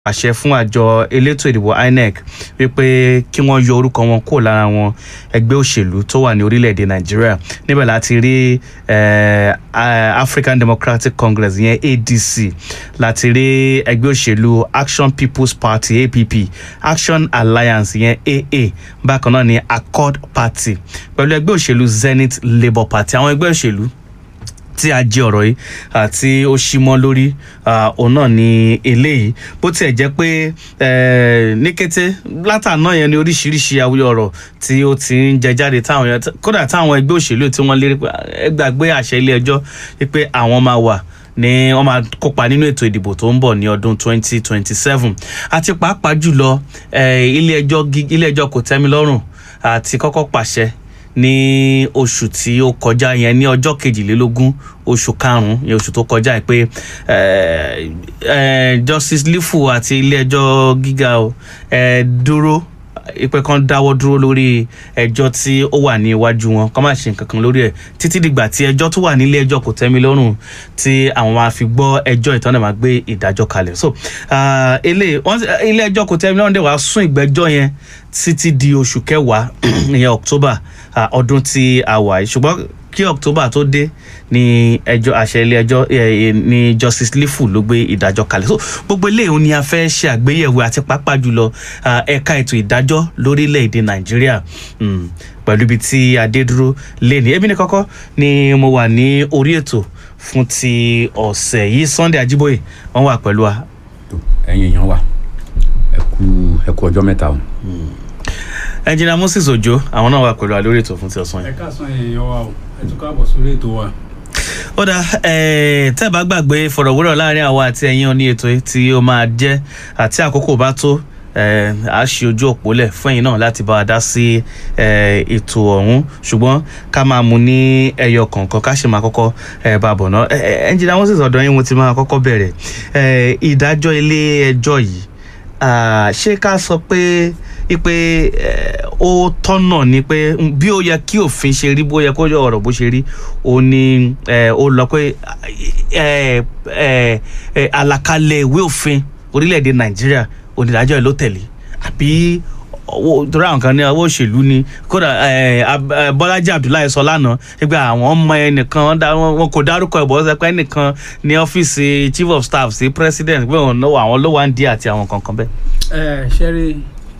àṣẹ fún àjọ elétò ìdìbò inec wípé kí wọ́n yọ orúkọ wọn kúrò lára wọn ẹgbẹ́ òṣèlú tó wà ní orílẹ̀-èdè nàìjíríà níbẹ̀ láti rí eh, ah, african democratic congress yẹn adc láti rí ẹgbẹ́ òṣèlú action people's party app action alliance yẹn aa bákan náà ní accord party pẹ̀lú ẹgbẹ́ òṣèlú zenith labour party àwọn ẹgbẹ́ òṣèlú tí a jẹ ọ̀rọ̀ yìí àti ó ṣí mọ́ lórí ah, òun náà ni eléyìí bó tiẹ̀ jẹ́ pé eh, ní kété látàná yẹn ni oríṣiríṣi awuyọ ọ̀rọ̀ tí ó ti ń jẹ jáde táwọn yẹn kódà táwọn ẹgbẹ́ òṣèlú tí wọ́n lérí pé ẹ gbàgbé àṣẹ ilé ẹjọ́ pé àwọn máa wà ní wọ́n máa kópa nínú ètò ìdìbò tó ń bọ̀ ní ọdún 2027 àti pàápàá jùlọ eh, ilé ẹjọ́ gí- ilé ẹjọ́ kò tẹ́mi lọ́rùn àti kọ́kọ́ pàṣẹ ní oṣù tí ó kọjá yẹn ní ọjọ́ kejìlélógún oṣù karùn-ún yẹn oṣù tó kọjá yìí pé eh, eh, justice lifu àti ilé-ẹjọ́ gíga o eh, dúró ipe kan dáwọ́ dúró lórí ẹjọ́ tí ó wà ní iwájú wọn kọ́ máa ṣe nǹkan kan lórí ẹ̀ títí dìgbà tí ẹjọ́ tó wà nílé ẹjọ́ kò tẹ́mi lọ́rùn tí àwọn máa fi gbọ́ ẹjọ́ ìtọ́nà máa gbé ìdájọ́ kalẹ̀ so ah, eléyìí wọ́n ilé ẹjọ́ kò tẹ́mi lọ́rùn dẹ̀ wá sún ìgbẹ́jọ́ yẹn títí di oṣù kẹwàá ìyẹn october ah, ọdún tí a wà yìí ṣùgbọ́n kí october tó dé ní ẹjọ́ àṣẹ ilé ẹjọ́ eh, eh, ní justice lifu ló gbé ìdájọ́ kalẹ̀ so gbogbo eléyìí ni a fẹ́ ṣe àgbéyẹ̀wò àti pàápàá jùlọ ah, ẹ̀ka ètò ìdájọ́ lórílẹ̀‐èdè nàìjíríà mm, pẹ̀lú ibi tí adé dúró lé ní ebi ní kọ́kọ́ ni mo wà ní orí ètò fún ti ọ̀sẹ̀ yìí sunday ajiboye wọ́n wà pẹ̀lú wa tó ẹ̀yin èèyàn wa ẹ kú ẹ kú ọjọ́ mẹ́ta o. ẹnjìnà moses ojo àwọn náà wà pẹ̀lú wa lórí ètò fún ti ọ̀sán yìí. ẹ káàsán èèyàn wa o ẹ tún káàbọ̀ sórí ètò wa. ó dá tẹ́ ẹ bá gbàgbé ìfọ̀rọ̀wérọ̀ láàrin àwa àti ẹ̀yin oní ètò yìí tí ó máa jẹ́ àti àkókò bá tó eh, a ṣe ojú òpó lẹ̀ fún ẹ̀yin náà láti bá wa dá sí eh, ètò ọ̀hún ṣùgbọ́n ká máa mú ní ẹyọ kọ̀ọ̀kan ká ṣe máa kọ́kọ́ eh, bá a bọ̀ náà ẹnjìnà wọn sì sọ̀dọ̀ yín mo ti máa kọ́kọ́ bẹ̀rẹ̀ Eh, ìdájọ́ ilé ẹjọ́ yìí ah, ṣé ká sọ pé ipe eh, ó tọ́nà ni pé mm, bí ó yẹ kí òfin ṣe rí bó yẹ kó yọ ọ̀rọ̀ bó ṣe rí ó ní eh, ó lọ pé eh, eh, eh, àlàkalẹ̀ ìwé òfin orílẹ̀-èdè nàìjíríà onídàájọ́ ẹ̀ ló tẹ̀lé àbí owó torí àwọn kan ní owó òṣèlú ni kódà eh, Ab- eh, bọ́lájí abdullahi sọ lánàá pé àwọn ọmọ ẹnìkan wọ́n dá- wọn kò dárúkọ ẹ̀ bọ́ sọ pé ẹnìkan ní ọ́fíìsì chief of staff sí president pé òun náà àwọn ló wà ń di àti àwọn kankan bẹ́ẹ̀. ẹ ṣẹ́rí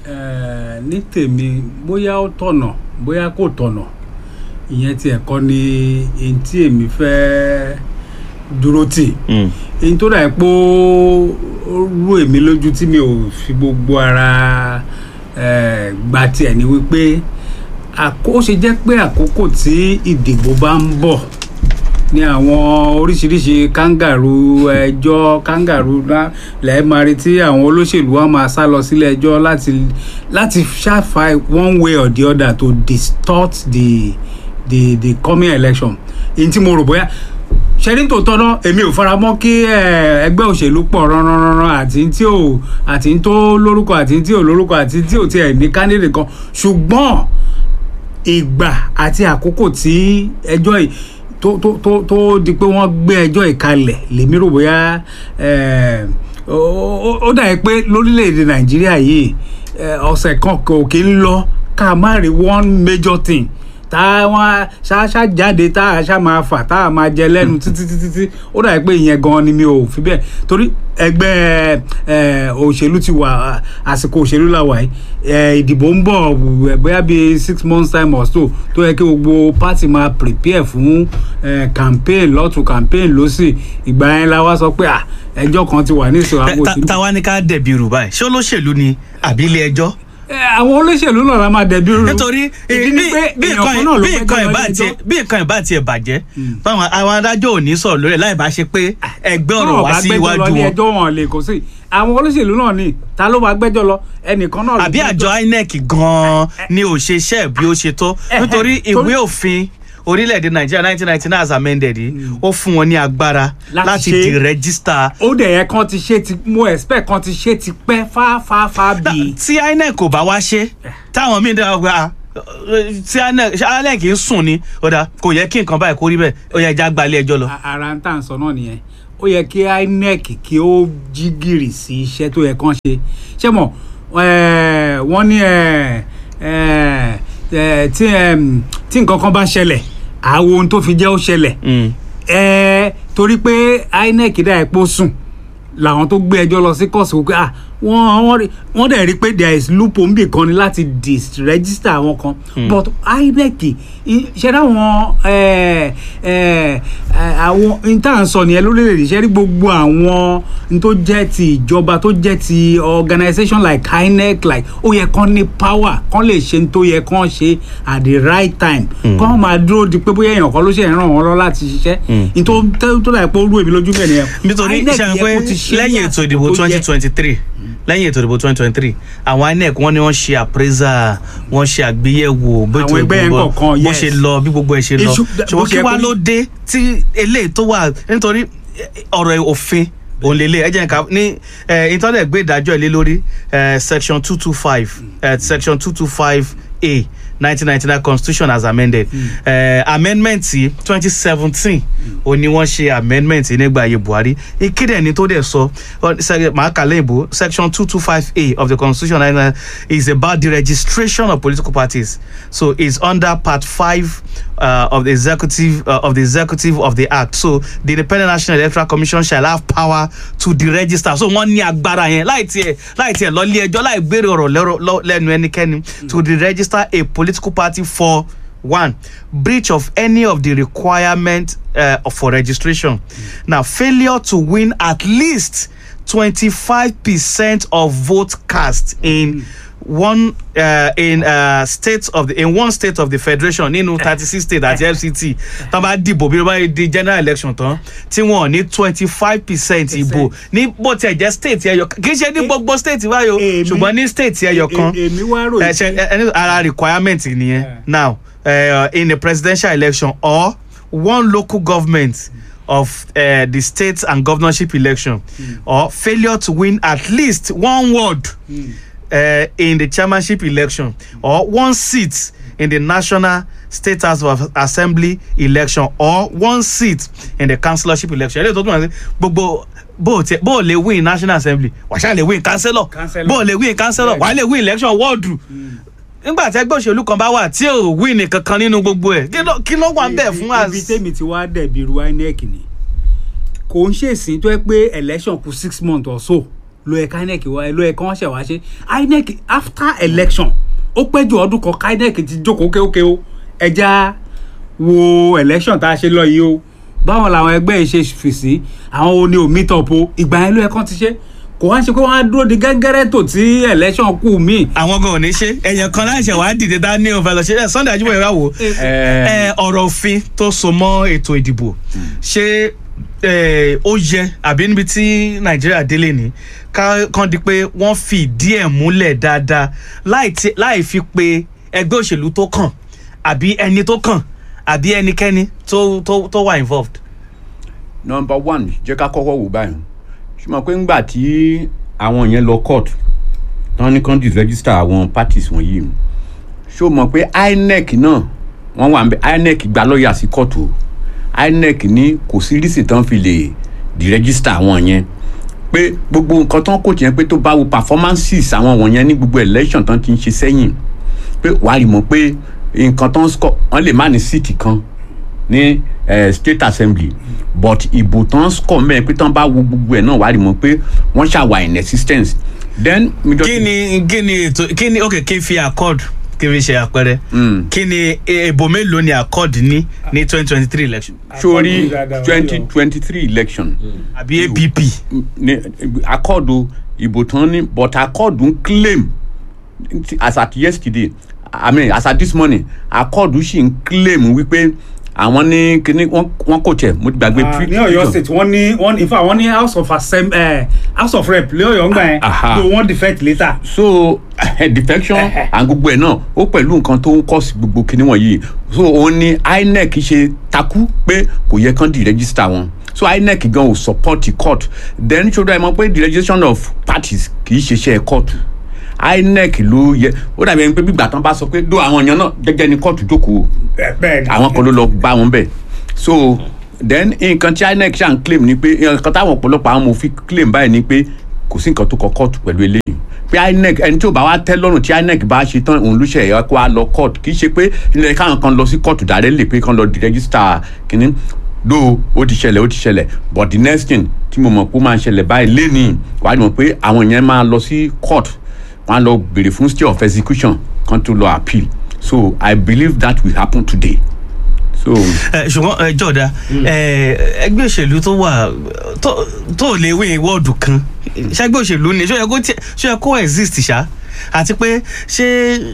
ẹ ní tèmi bóyá ó tọ̀nà bóyá kò tọ̀nà ìyẹn tiẹ̀ kọ́ ni èyí tí èmi fẹ́ dúró tì Mm. èyí tó dà pé ó ó rú èmi lójú tí mi ò fi gbogbo ara eh, gba tiẹ̀ ni wípé àkó- ó ṣe jẹ́ pé àkókò tí ìdìbò bá ń bọ̀ ní àwọn oríṣiríṣi kangaroo ẹjọ́ kangaroo ńlá lẹ́ẹ̀ máa rí tí àwọn olóṣèlú wa máa sá lọ sílé ẹjọ́ láti láti ṣàfà one way or the other to distort the the the coming election èyí tí mo rò bóyá ṣẹ́rí tó tọ́nà èmi ò fara mọ́ kí eh, ẹgbẹ́ òṣèlú pọ̀ ránranran àti tí ò àti tó lórúkọ àti tí ò lórúkọ àti tí ò tiẹ̀ ní candidate kan ṣùgbọ́n ìgbà àti àkókò tí ẹjọ́ yìí tó tó tó tó di pé wọ́n gbé ẹjọ́ yìí kalẹ̀ lèmi rò bóyá eh, ó- ó ó dà pé lórílẹ̀‐èdè nàìjíríà yìí eh, ọ̀sẹ̀ kan kò kí ń lọ ká má rí one major thing tá a wá ṣáṣá jáde tá a ṣá máa fà tá a máa jẹ lẹ́nu títí títí tí ó dà pé ìyẹn gan ni mi ò fi bẹ́ẹ̀ torí ẹgbẹ́ eh, òṣèlú ti wà àsìkò òṣèlú la wà yìí eh, ìdìbò ń bọ̀ bóyá bíi six months time or so tó yẹ kí gbogbo party máa prepare fún eh, campaign lọ́tún campaign lọ́sì ìgbà yẹn la wá sọ pé ah, ẹjọ́ kan ti wà ní ìṣòro Ta- àwọn ta- òṣèlú táwa ní ká dẹ̀bi rù báyìí ṣé olóṣèlú ni àbí ilé ẹjọ́ Eh, àwọn olóṣèlú náà la máa dẹ̀bi rú nítorí ìdí ni pé bí èèyàn nǹkan kan náà ló bí fẹ́ nǹkan jẹ́ ìbá lọ́jọ́ tiẹ̀ bí nǹkan ìbá tiẹ̀ bàjẹ́ báwọn àwọn adájọ́ ò ní sọ̀rọ̀ lórí ẹ̀ láì bá ṣe pé ẹgbẹ́ ọ̀rọ̀ wá sí iwájú wọn ẹjọ́ wọn lè kó sí àwọn olóṣèlú náà ni ta ló máa gbẹ́jọ́ lọ ẹnìkan náà ló àbí gbẹ́jọ́. àjọ inec gan-an ni ò ṣe iṣẹ́ bí ó ṣe tó Eh, eh, nítorí torí- ìwé òfin orílẹ̀-èdè nàìjíríà nineteen ninety nine as amended yìí ó fún wọn ní agbára Láti láti ṣe- di rẹ́gísítà ó dẹ̀ yẹ kan ti ṣe ti mo expect kan ti ṣe ti pẹ́ fáfáfá bíi. tí inec kò bá wá ṣe táwọn míín dára gba tí inec ṣé inec ń sùn ni ó dà kò yẹ kí nǹkan báyìí kó rí bẹ́ẹ̀ ó yẹ ẹja gbalẹ̀ ẹjọ́ lọ. A- ara ń tà ń sọ náà nìyẹn ó yẹ kí inec kí ó jí gìrì sí iṣẹ́ tó yẹ kán ṣe ṣé mọ̀ eh, wọ́n ní eh, eh, eh, tí em, tí nǹkan kan bá ṣẹlẹ̀ àwọn ohun tó fi jẹ́ ó ṣẹlẹ̀ Mm. ẹ torí pé inec dá epo sùn làwọn tó gbé ẹjọ́ lọ sí kóòtù pé ah wọ́n wọ́n rí- wọ́n dẹ̀ rí pé there is loophole níbì kan ni láti disregister àwọn kan but inec i- ṣe dáwọn ẹ ẹ ẹ, àwọn intan sọ nìyẹn lórílẹ̀‐èdè ṣe rí gbogbo àwọn n tó jẹ́ ti ìjọba tó jẹ́ ti organisation like inec like ó yẹ kán ní power kán lè ṣe n tó yẹ kán ṣe at the right time kán máa dúró di pé bóyá èèyàn kan ló ṣe ràn wọ́n lọ láti ṣiṣẹ́ n tó tó dà pé ó rú èmi lójú bẹ́ẹ̀ nìyẹn nítorí INEC ṣe yẹ pé kó ti ṣe ní lẹ́yìn ètò àsìkò ìdìbò tó yẹ. twenty twenty three lẹ́yìn ètò ìdìbò twenty twenty three àwọn inec wọ́n ní wọ́n ṣe appraisal wọ́n ṣe àgbéyẹ̀wò bó Àwọn ẹgbẹ́ yẹn gbogbo- kọ̀ọ̀kan, bó yes. ṣe lọ bí gbogbo ẹ̀ ṣe lọ Iṣu- bó ṣùgbọ́n ṣe kí yẹ wá kó- ló dé tí eléyìí tó wà nítorí ọ̀rọ̀ òfin òun lè lé ẹ jẹ́ nǹkan ní internet gbé ìdájọ́ ẹ̀ lé lórí eh, section two two five section two two five a nineteen ninety nine constitution as amended Eh, amendment twenty seventeen ó ní wọ́n ṣe amendment nígbà ayé buhari ìkéde ẹni tó dẹ̀ sọ ọ, sẹ- màá kà lẹ́yìn bó section two two five a of the constitution 99 is about the registration of political parties so it's under part five uh, of the executive uh, of the executive of the act so the independent national electoral commission shall have power to deregister so wọ́n ní agbára yẹn láì tiẹ̀ láì tiẹ̀ lọ ilé ẹjọ́ láì gbére ọ̀rọ̀ lẹ́rọ- lọ- lẹ́nu ẹnikẹ́ni to deregister a political party for one breach of any of the requirement uh, for registration now failure to win at least twenty-five percent of vote cast in one uh, in uh, state of the in one state of the federation nínú thirty-six state àti fct tán bá dìbò bí wọ́n bá di general election tán tí wọ́n ní twenty-five percent ìbò ní bó tiẹ̀ jẹ́ state ẹyọ kan kì í ṣe ní gbogbo state báyò Èmi- ṣùgbọ́n ní state ẹyọ kan E- èmi wá rò ẹ ṣe ẹ ní ara requirement nìyẹn Yeah. now uh, in a presidential election or one local government of uh, the state and governorship election or failure to win at least one ward uh, in the chairmanship election or one seat in the national state house of assembly election or one seat in the councillorship election eléyìí tó tún wà sí gbogbo bó o tẹ bó o lè win national assembly wàá ṣáà lè win councillor Councillor. bó o lè win councillor wàá lè win election wọ́ọ̀dù nígbà tí ẹgbẹ́ òṣèlú kan bá wà tí ò win nìkan kan nínú gbogbo ẹ̀ kí ló- kí ló wà ń bẹ̀ fún ibi às. tèmi ti wá dẹ̀bi ru inec ni kò ń ṣèsìn tó yẹ pé election kù six months or so ló yẹ ká inec wá ló yẹ kí wọ́n ṣẹ̀ wá ṣe inec after election ó pẹ́ ju ọdún kan ká inec ti jókòó kéókè o ẹja wo election tá a ṣe lọ yìí o báwọn làwọn ẹgbẹ́ yìí ṣe fèsì àwọn oní ò meet up o ìgbà yẹn ló yẹ kán ti ṣe kò wá ń ṣe pé wọ́n á dúró di gẹ́gẹ́rẹ́ tó tí election kù míì àwọn gan ò ní ṣe èèyàn kan láìṣẹ̀ wàá dìde dá ní òun fẹ́ lọ ṣe ẹ sunday ajíbọ̀ ìwà wò ẹ ọ̀rọ̀ òfin tó so mọ́ ètò ìdìbò ṣé ẹ, ó yẹ àbí níbi tí nàìjíríà délé ní ká kàn di pé wọ́n fi ìdí ẹ̀ múlẹ̀ dáadáa láì tí- láì fi pe ẹgbẹ́ òṣèlú tó kàn àbí ẹni tó kàn àbí ẹnikẹ́ni tó tó tó wà involved. number one jẹ́ ká kọ́kọ́ wò báyìí ṣùgbọ́n pé ńgbà tí àwọn yẹn lọ court tán ní kán disregister àwọn parties wọ̀nyí ṣó mọ̀ pé inec náà wọ́n wà ń bẹ inec gba lọ́ọ̀yà sí court o inec ní kò sí rísì tán fi lè disregister àwọn yẹn pé gbogbo nǹkan tán kò tiẹ̀ pé tó bá wo performances àwọn wọ̀nyẹn ní gbogbo election tán ti ń ṣe sẹ́yìn pé wàá rí mọ̀ pé nǹkan tán score wọ́n lè má ní síìtì kan ní eh, state assembly but ìbò tán score mẹ́rin pé tán bá wo gbogbo ẹ̀ náà wàá rí mọ̀ pé wọ́n ṣàwà in existence then. kí ni kí ni ètò kí ni ok kí n fi accord kí n fi ṣe àpẹẹrẹ Mm. kí ni èbò mélòó ni accord ní ní twenty twenty three election sórí dáadáa, twenty wọ́n yọ. twenty three election àbí app ní akọ́ọ̀dù ìbò tán ní but akọ́ọ̀dù ń claim as at yesterday i mean as at this morning akọ́ọ̀dù sì ń claim wípé àwọn ní kíní wọ́n wọ́n kò tẹ̀ mo ti gbàgbé. Ah, ní ọ̀yọ́ state wọ́n ní wọ́n in fact wọ́n ní house of assembly eh, house of rep ní ọ̀yọ́ ńgbà yẹn Aha. so wọ́n defect later. so defection and gbogbo ẹ náà ó pẹ̀lú nǹkan tó ń kọ́ sí gbogbo kinní wọ̀nyí so òun ni inec ṣe takú pé kò yẹ kán di register wọn so inec gan ò support the court then ṣọdọ ẹ mọ pé the registration of parties kì í ṣiṣẹ́ court inec ló yẹ ó dàbí ẹni pé bí gbàtàn bá sọ pé do àwọn èèyàn náà jẹ́jẹ́ ni court jókòó bẹ́ẹ̀ ni àwọn kan ló lọ bá wọn bẹ̀ so then nǹkan tí inec ṣàn claim ni pé nǹkan táwọn ọ̀pọ̀lọpọ̀ àwọn amòfin claim báyìí ni pé kò sí nǹkan tó kọ kóòtù pẹ̀lú eléyìí pé inec ẹni tí ò bá wá tẹ́ lọ́rùn tí inec bá ṣe tán òun ló ṣe ẹ̀yọ́ kó wá lọ kóòtù kì í ṣe pé ilẹ̀ káwọn kan lọ sí kóòtù dàrẹ́ lè pé kán lọ di rẹ́gísítà kínní do ó ti ṣẹlẹ̀ ó ti ṣẹlẹ̀ but the next thing tí mo mọ̀ pé ó máa ṣẹlẹ̀ báyìí lénìí wàá mọ̀ pé àwọn yẹn máa lọ sí court wọ́n á lọ béèrè fún stay of execution kan tó lọ appeal so i believe that will happen today so. ẹ ṣùgbọ́n ẹ jọ̀dá ẹ ẹgbẹ́ òṣèlú tó wà tó tó lè wé wọ́ọ̀dù kan ṣẹ́gbẹ́ òṣèlú ni ṣó yẹ kó tiẹ̀ ṣó yẹ kó exist ṣá àti pé ṣé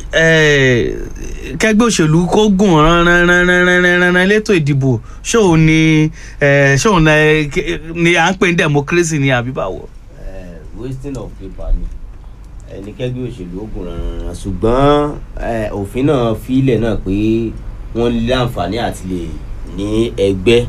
ẹ kẹgbẹ́ òṣèlú kó gùn ránranranranranran létò ìdìbò ṣóun ni ẹ ṣóun ni à ń pè ní democracy ni àbí báwo. Eh, wasting of paper ni ẹni kẹgbẹ́ òṣèlú ogun rànran ṣùgbọ́n eh, òfin náà fílẹ̀ náà pé wọ́n lé àǹfààní àti lè ní ẹgbẹ́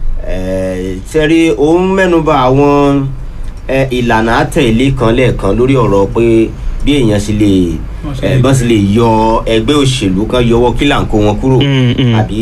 Eh, sẹ́rí òun mẹ́nuba àwọn eh, ìlànà àtẹ̀lé kan lẹ́ẹ̀kan lórí ọ̀rọ̀ pé bí èèyàn ṣe lè Wọ́n ṣe eh, lè- bọ́n sì lè yọ ẹgbẹ́ òṣèlú kan yọwọ́ kílàǹkó wọn kúrò Mm, mm. àbí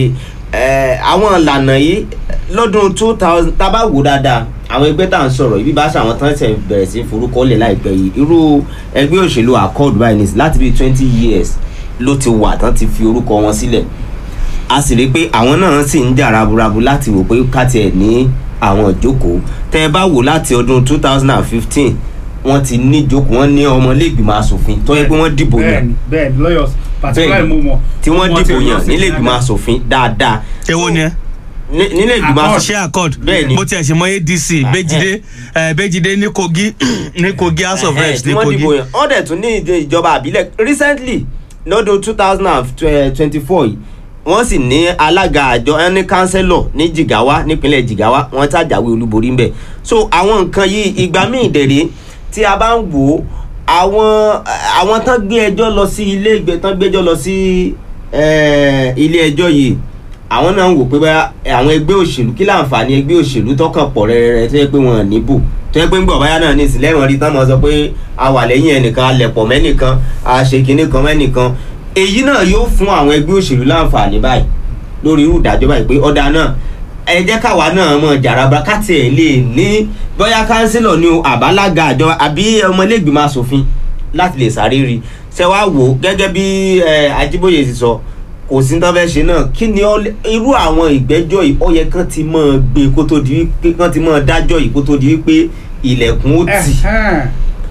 eh, àwọn ìlànà yìí lọ́dún two thousand tá a bá wò dáadáa àwọn ẹgbẹ́ tá à ń sọ̀rọ̀ ibi bá ṣàwọn tán ṣe bẹ̀rẹ̀ sí í forúkọ lẹ̀ láìpẹ́ yìí irú ẹgbẹ́ òṣèlú accord báyìí ní láti bíi twenty years ló ti wà tán ti fi orúkọ wọn sílẹ̀ a sì rí i pé àwọn náà sì ń jà raburabu láti wò pé ká tiẹ̀ ní àwọn ìjókòó tẹ́ ẹ bá wò láti ọdún two thousand and fifteen wọ́n ti ní ìjókòó wọ́n ní ọmọlẹ́gbìmọ̀ asòfin tó yẹ pé wọ́n dìbò yàn bẹ́ẹ̀ni bẹ́ẹ̀ni lawyers particularly mo mọ̀ tí wọ́n wọ́n ti dìbò lọ yàn sí nílé ìgbìmọ̀ asòfin dáadáa èwo ni ẹ Ní- nílé ìgbìmọ̀ Accord. asòfin ṣé accord Bẹ́ẹ̀ni. bó tiẹ̀ ṣe mọ adc béjìdé ẹ, béjìdé ní kogi ní kogi house of reps tí ní wọ́n kogi. dìbò yàn wọ́n dẹ̀ tún ní ìdè ìjọba àbílẹ̀ recently lọ́dún two thousand and twenty four yìí wọ́n sì ní alága àjọ ẹni kánsẹ́lọ̀ ní jigawa nípínlẹ̀ jigawa wọ́n tàjàwé olúborí ń bẹ̀ so àwọn nǹkan yìí ìgbà míì dẹ̀rẹ̀ tí a bá ń wò ó àwọn àwọn tán gbé ẹjọ́ lọ sí ilé ìgbẹ́ tán gbé ẹjọ́ lọ sí eh, ilé ẹjọ́ yìí àwọn náà ń wò pé bá àwọn ẹgbẹ́ òṣèlú kí láǹfààní ẹgbẹ́ òṣèlú tọkàn pọ̀ rẹ́rẹ́rẹ́ tó yẹ pé wọn ò níbò tó yẹ pé ń gbọ̀ báyà náà ní ìsìlẹ̀ wọn rí tán mọ̀ sọ pé a wà lẹ́yìn ẹnìkan a lẹ̀pọ̀ mẹ́nìkan a ṣe kinní kan mẹ́nìkan èyí náà yóò fún àwọn ẹgbẹ́ òṣèlú láǹfààní báyìí lórí irú ìdájọ́ báyìí pé ọ̀dà náà ẹ jẹ́ káwa náà mọ̀ jàràbà káti ẹ̀ lè ní bóyá kánsílọ̀ ni o àbálága àjọ àbí ọmọlẹ́gbìmọ̀ asòfin láti lè sáré rí ṣe wá wò ó gẹ́gẹ́ bí eh, Ajíbóyè ti sọ kò sí tán fẹ́ ṣe náà kí ni ó lè- irú àwọn ìgbẹ́jọ́ yìí ó yẹ kán ti mọ̀ gbé kó tó di wípé kán ti mọ̀ dájọ́ yìí kó tó di wípé ilẹ̀kùn ó tì Ẹ̀hẹ́n.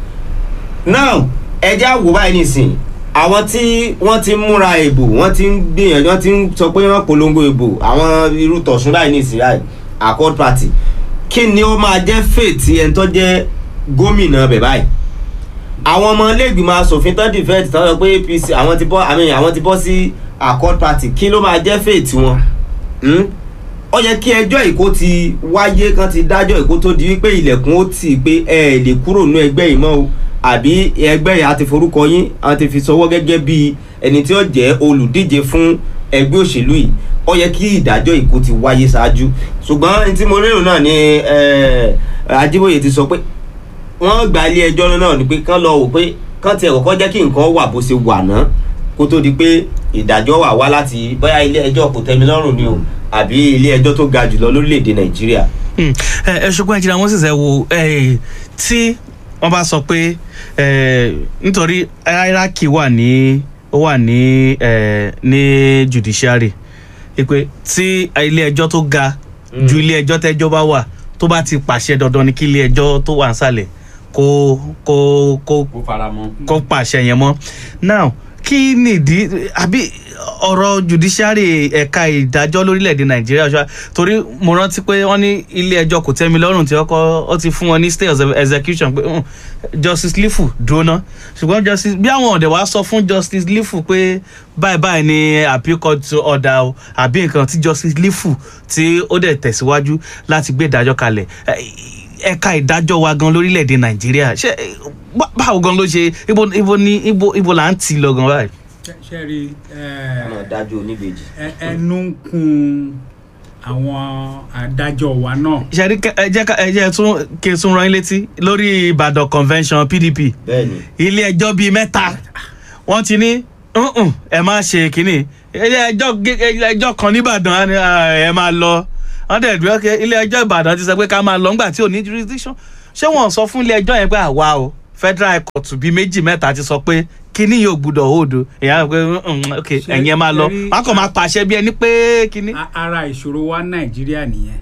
now ẹjẹ́ àwò báyìí nìsín àwọn tí wọ́n ti ń múra ìbò wọ́n ti ń gbìyànjú wọ́n ti ń sọ pé wọ́n polongo ìbò àwọn irú tọ̀sùn báyìí nìsín báyìí accord party kí ni ó máa jẹ́ fèètì ẹni tó jẹ́ gómìnà bẹ̀ báyìí àwọn ọmọ iléègbìmọ̀ asòfin tó dìfẹ́ẹ̀tì tó sọ pé apc àwọn ti bọ́ àmì àwọn ti bọ́ sí accord party kí ló máa jẹ́ fèètì wọn Hmm? ó yẹ kí ẹjọ́ ìkó ti wáyé kan ti dájọ́ ìkó tó di wípé ilẹ̀kùn ó tì pé ẹ ẹ̀ lè kúrò nínú ẹgbẹ́ yìí mọ́ o àbí ẹgbẹ́ yìí a ti forúkọ yín a ti fi sọwọ́ gẹ́gẹ́ bí ẹni tí ó jẹ́ olùdíje fún ẹgbẹ́ òṣèlú yìí ó yẹ kí ìdájọ́ ìkó ti wáyé ṣáájú ṣùgbọ́n ní tí mo lérò náà ni eh, Ajíbóyè ti sọ pé wọ́n gba ilé ẹjọ́ náà ni pé kán lọ wò pé kán tiẹ̀ kọ́kọ́ jẹ́ kí nǹkan wà bó ṣe wà náà kó tó di pé ìdájọ́ wà wá láti bóyá ilé ẹjọ́ kò tẹ́mi lọ́rùn ni o àbí ilé ẹjọ́ tó ga jùlọ lórílẹ̀‐èdè Nàìjíríà. Hmm. ẹ ẹ ṣùgbọ́n ẹ̀jìnà moses ẹ wo ẹ, tí wọ́n bá sọ pé ẹ, nítorí hierarchy wà ní ó wà ní ẹ, ní judiciary pé tí ilé ẹjọ́ tó ga ju ilé ẹjọ́ tẹ́jọ́ bá wà tó bá ti pàṣẹ dandan ni kí ilé ẹjọ́ tó wà nísàlẹ̀ kó kó kó kó fara mọ́. kó pàṣẹ yẹn mọ́ now kí nìdí àbí ọ̀rọ̀ judiciary ẹ̀ka ìdájọ́ lórílẹ̀‐èdè nàìjíríà ṣá torí mo rántí pé wọ́n ní ilé ẹjọ́ kò tẹ́mi lọ́rùn tí ọkọ̀ ó ti fún wọn ní stay of execution pé "Hmm, justice lifu dúró ná ṣùgbọ́n justice bí àwọn ọ̀dẹ̀ wá sọ fún justice lifu pé báyìí báyìí ni appeal court order o àbí nǹkan tí justice lifu tí ó dẹ̀ tẹ̀síwájú láti gbé ìdájọ́ kalẹ̀ ẹ, ẹ̀ka ìdájọ́ wa gan lórílẹ̀‐èdè nàìjíríà ṣé bá- báwo gan ló ṣe ibo ibo ni ibo ibo là ń tì lọ gan báyìí. Ṣé- ṣé rí ẹ, ọmọ dájú oníbejì. ẹ- ẹnu ń kun àwọn adájọ́ wa náà ṣẹ́rí ẹ jẹ́ ká- ẹ jẹ́ tún kí n tún rán yín létí lórí ìbàdàn convention pdp bẹ́ẹ̀ni ilé ẹjọ́ bíi mẹ́ta wọ́n ti ní "Mm-mm, ẹ má ṣe kínní ilé ẹjọ́ gé- ilé ẹjọ́ kan nìbàdàn á ní, "Ah, ẹ máa lọ wọ́n dẹ̀ dúró pé ilé ẹjọ́ ìbàdàn ti sọ pé ká máa lọ ńgbà tí ò ní jurisdiction ṣé wọ́n sọ fún ilé ẹjọ́ yẹn pé àwa o federal court bíi méjì mẹ́ta ti sọ pé kíní yóò gbúdọ̀ hold o èèyàn á rò pé "Mm, ok Ṣé- ẹ̀yin ẹ máa lọ ṣe rí- wọ́n kàn máa pàṣẹ bí ẹni pé kíní. A- ara ìṣòro wa nàìjíríà nìyẹn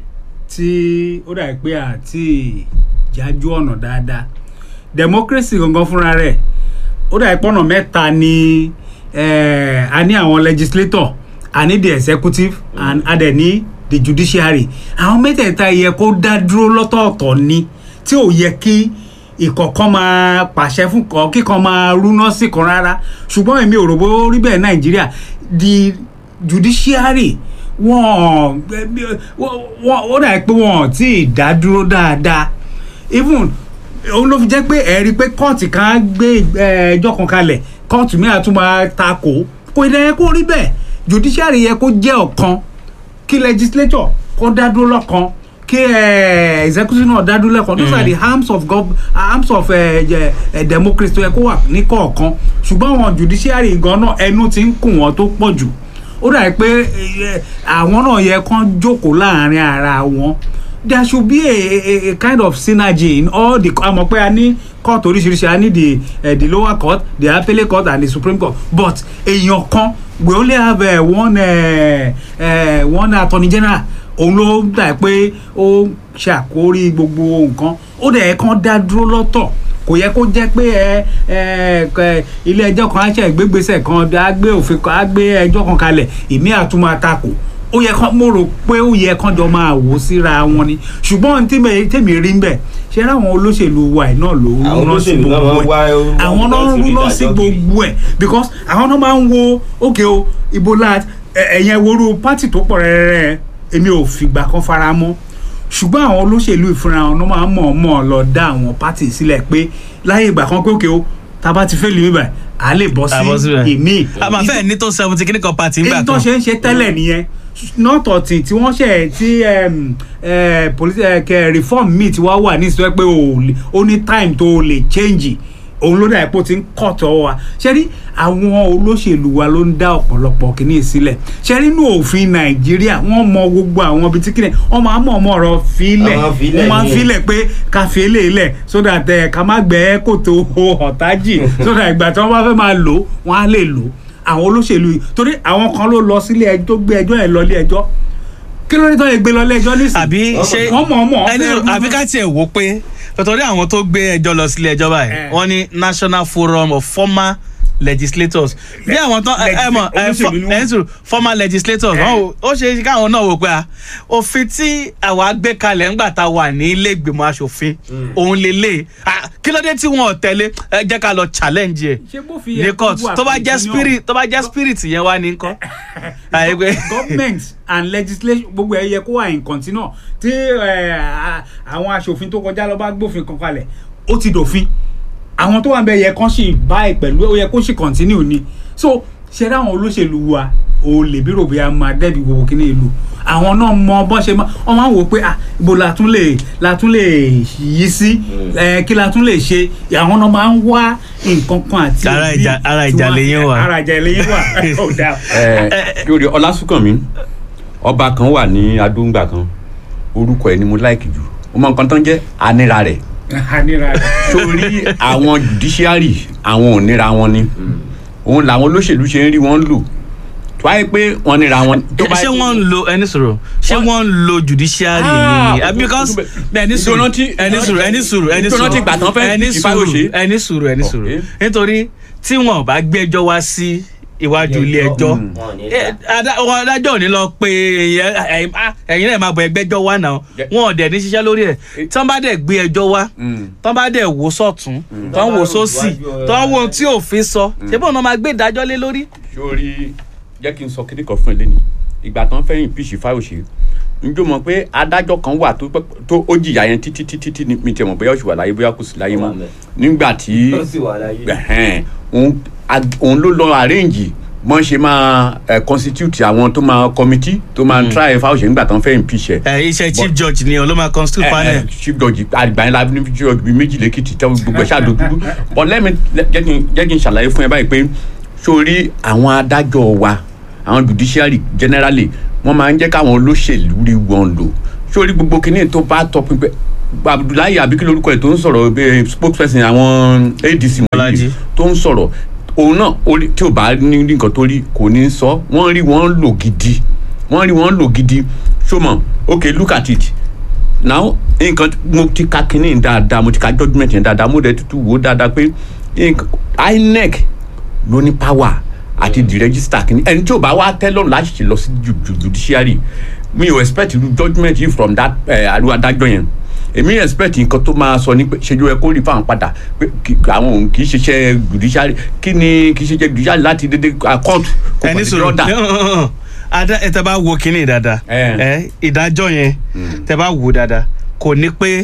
tí ó dàbí pé àti ìjájú ọ̀nà dáadáa democracy gangan fúnra rẹ̀ ó dàbí pọ́nà mẹ́ta ni eh, a ní àwọn legislator a ní the executive and a dẹ̀ ní the judiciary àwọn mẹ́tẹ̀ẹ̀ta yẹ kó dá dúró lọ́tọ̀ọ̀tọ̀ ni tí ò yẹ kí ìkọ̀kan máa pàṣẹ fún kan kíkan máa rúná sí kan rárá ṣùgbọ́n èmi ò rò bó rí bẹ́ẹ̀ nàìjíríà the judiciary wọn wọn ó dà pé wọn ò tí ì dá dúró dáadáa even òun ló fi jẹ́ pé ẹ̀rí pé kóòtù kan á gbé eh, ẹjọ́ kan kalẹ̀ kóòtù mìíràn tún máa takò kò yẹ kó rí bẹ́ẹ̀ judiciary yẹ kó jẹ́ ọ̀kan kí legislature kó dá dúró lọ́kan kí eh, executive náà dá dúró lọ́kan those are the arms of gov arms of eh, eh, eh, democracy tó yẹ kó wà ní kọ̀ọ̀kan ṣùgbọ́n àwọn judiciary gan náà ẹnu ti ń kùn wọ́n tó pọ̀ jù ó dàbí pé eh, àwọn náà yẹ kán jókòó láàrin ara wọn there should be a, a, a kind of synergy in all the àmọ́ pé a ní court oríṣiríṣi a ní the uh, the lower court the appellate court and the supreme court but èèyàn kan we only have uh, one uh, uh, one attorney general òun ló dà pé ó ṣàkórí gbogbo nǹkan ó dẹ̀ kàn dá dúró lọ́tọ̀ kò yẹ kó jẹ́ pé ẹ ẹ ilé ẹjọ́ kan á ṣe ìgbégbèsè kan á gbé òfin kan á gbé ẹjọ́ kan kalẹ̀ ìmí àtúmọ̀ àtakò ó yẹ kán mo rò pé ó yẹ kán jọ máa wò síra wọn ni ṣùgbọ́n tí tèmi rí ń bẹ̀ ṣe ráwọn olóṣèlú wa ẹ̀ náà ló Àwọn rúná sí olóṣèlú náà gbogbo máa ń ẹ̀ wá- àwọn náà wá ń rúná ìdájọ́ sí kiri. gbogbo ẹ̀ because àwọn náà máa ń wo ókè o ibo la ẹ̀yẹn woru pátì tó pọ̀ rẹ́rẹ́rẹ́ èmi ò fìgbà kan fara mọ́ ṣùgbọ́n àwọn olóṣèlú ìfúnra wọn máa ń mọ̀ọ́mọ̀ lọ dá àwọn pátì sílẹ̀ pé láyé ìgbà kan pé òkè o tá a bá ti fẹ́ lè mí báyìí à á lè bọ́ À bọ́ sí síbẹ̀. ìmíì a máa fẹ́ ní tó seventy kíní kan party ńgbà èyí tó kan ṣe ń ṣe tẹ́lẹ̀ nìyẹn nọ́ọ̀tọ̀tì tí wọ́n ṣe tí em, eh, police eh, kẹ reform míì tí wọ́n wà ní ìsọ́ pé o lè- ó ní time tó o lè change òun ló dà pé ó ti ń kọ̀ tọ́ wa ṣe rí àwọn olóṣèlú wa ló ń dá ọ̀pọ̀lọpọ̀ kìíní sílẹ̀ ṣe rí inú òfin nàìjíríà wọ́n mọ gbogbo àwọn ibi tí kìíní wọ́n máa mọ̀ ọmọ ọ̀rọ̀ fílẹ̀ Àwọn fílẹ̀ wọ́n máa ń ni. fílẹ̀ pé ká fi eléyìí lẹ̀ so that ẹ̀ ká má gbẹ́ kòtò ọ̀tájì so that ìgbà tí wọ́n bá fẹ́ máa lò ó, wọ́n á lè lò ó àwọn olóṣèlú yìí torí àwọn kan ló lọ sílé ẹjọ́ tó gbé ẹjọ́ yẹn lọ ilé ẹjọ́ kí ló dé tó yẹ gbé lọ ilé ẹjọ́ nísìnyí àbí ṣe wọ́n mọ̀ ọ́n mọ̀ ọ́n ẹni fẹ́- àbí ká tiẹ̀ wò pé tọ́tọ́rí àwọn tó gbé ẹjọ́ lọ sílé ẹjọ́ báyìí Eh. wọ́n ní national forum of former legislators bí àwọn tán ẹ ẹ mọ̀ ẹ Olóṣèlú ni wọ́n. ẹ sùn former legislators Eh. wọ́n wò- ó ṣe é ṣe káwọn náà wò pé à òfin tí àwa gbé kalẹ̀ ńgbà tá a wà ní ilé ìgbìmọ̀ asòfin òun lélẹ̀ kí ló dé tí wọn ò tẹ̀lé ẹ jẹ́ ká lọ challenge ẹ̀ ṣé bó fi yẹ ní kó court wà tó bá fún jẹ́ opinion? spirit tó bá jẹ́ spirit yẹn wá ní nǹkan. àyè pé government and legislation gbogbo ẹ yẹ kó wà in continue tí eh, a- àwọn aṣòfin tó kọjá lọ bá gbófin kan kalẹ̀ ó ti dòfin àwọn tó wà ń bẹ yẹ kán sì bá ẹ pẹ̀lú ó yẹ kó sì continue ni so ṣe dáwọn olóṣèlú wa ò lè bí rògbé a máa dẹ́bi gbogbo kíní ìlú àwọn náà mọ bọ́n ṣe máa wọ́n máa ń wò pé ah ibo la tún lè la tún lè yí sí ẹ kí la tún lè ṣe àwọn náà máa ń wá nǹkan kan àti Ara òbí ìjà- ara tí ìjà wọ́n- lẹ́yìn wà. ara ìjà lẹ́yìn wà ó dáa. ẹ lórí ọlásùnkànmí ọba kan wà ní adóńgbà kan orúkọ ẹ ni mo láìkì jù ó mọ nǹkan tán jẹ anira rẹ àníra rẹ̀. sórí àwọn judiciary àwọn òníra wọn ni òun làwọn olóṣèlú ṣe ń rí wọn lò tó wáyé pé wọn níra wọn. tó bá ṣé yẹ pé- wọ́n ń lo ẹni sọ̀rọ̀ ṣé Wọ́n- wọ́n ń lo judiciary Ah, ni o- o- because o- ẹni sùúrù ìdónántí- ẹni sùúrù ẹni sùúrù ẹni sùúrù ìdónántí ìgbà tán fẹ́ ẹni fi sùúrù Fáyọ̀ṣe. ẹni sùúrù ẹni sùúrù Okay. nítorí tí wọn bá gbé ẹjọ́ wá sí iwájú ilé ẹjọ́ Wọn ò ní eh, dá. ada- wọn adájọ́ ò ní lọ pé ẹ̀yin- ẹ̀yin ah, ẹ̀yin náà máa bọ̀ ẹgbẹ́jọ́ wá náà Yeah. wọn ò dẹ̀ ní ṣiṣẹ́ lórí ẹ̀ tán bá dẹ̀ gbé ẹjọ́ wá Mm. tán bá dẹ̀ wò sọ̀tún tán wò sósì tán wò ohun tí òfin sọ ṣé bọ́ọ̀ náà máa gbé ìdájọ́ lé lórí. sórí jẹ́ kí n sọ kíní kan fún ẹ lẹ́nu ìgbà tán fẹ́ impeach Fáyọ̀ṣe njó mọ̀ pé adájọ́ kan wà tó pẹ́- tó ó jìyà yẹn títí títí tí mi tẹ̀ mọ̀ bóyá ó sì wà láyé bóyá kò sí láyé Ó wà mọ́ ńbẹ̀. nígbà tí ó sì wà láyé. ẹ̀hẹ́n, òun ag- òun ló lọ arrange mọ́ ṣe máa eh, constitute àwọn tó máa committee tó máa try Fáyọ̀ṣe nígbà tán fẹ́ impeach ẹ̀ ẹ iṣẹ́ chief judge ni ló máa constitute Eh, panel. eh, chief judge àgbà yẹn la ní chief judge bíi méjì lẹ́kìtì tẹ́ gbogbo ẹ̀ ṣáàdó dúdú but let me jẹ́ kí n jẹ́ kí n ṣàlàyé fún ẹ báyìí pé sórí àwọn adájọ́ wa àwọn judiciary generally wọ́n máa ń jẹ́ káwọn olóṣèlú rí wọn lò sórí gbogbo kìíní tó bá tọ́ pinpẹ́ abdullahi abikí lórúkọ ẹ̀ tó ń sọ̀rọ̀ bíi spokesperson àwọn adc Bọ́lájí. wọ̀nyí tó ń sọ̀rọ̀ òun náà orí- tí ò bá ní ní nǹkan tó rí kò ní sọ wọ́n rí wọ́n lò gidi wọ́n rí wọ́n lò gidi ṣọmọ okay look at it now nǹkan mo ti ka kínní dáadáa mo ti ka judgement yẹn dáadáa mo dẹ̀ tutù wò ó dáadáa pé nǹkan- inec ló ní power àti di register kínní ẹni tí ò bá wá tẹ́ lọ́rùn láti ṣe lọ sí ju- ju- judiciary mi ò expect irú judgement yìí from that àríwá adájọ́ yẹn èmi expect nǹkan tó máa sọ ní pé ṣe ló yẹ kó rí fáwọn padà pé kí- àwọn òun kì í ṣiṣẹ́ judiciary kí ni kì í ṣiṣẹ́ judiciary láti dédé ah, court kò ẹni kàn sí sọ̀rọ̀ order. ada ẹ tẹ bá wo kínní dáadáa Eh. ẹ ìdájọ́ yẹn tẹ bá wo dáadáa kò ní pé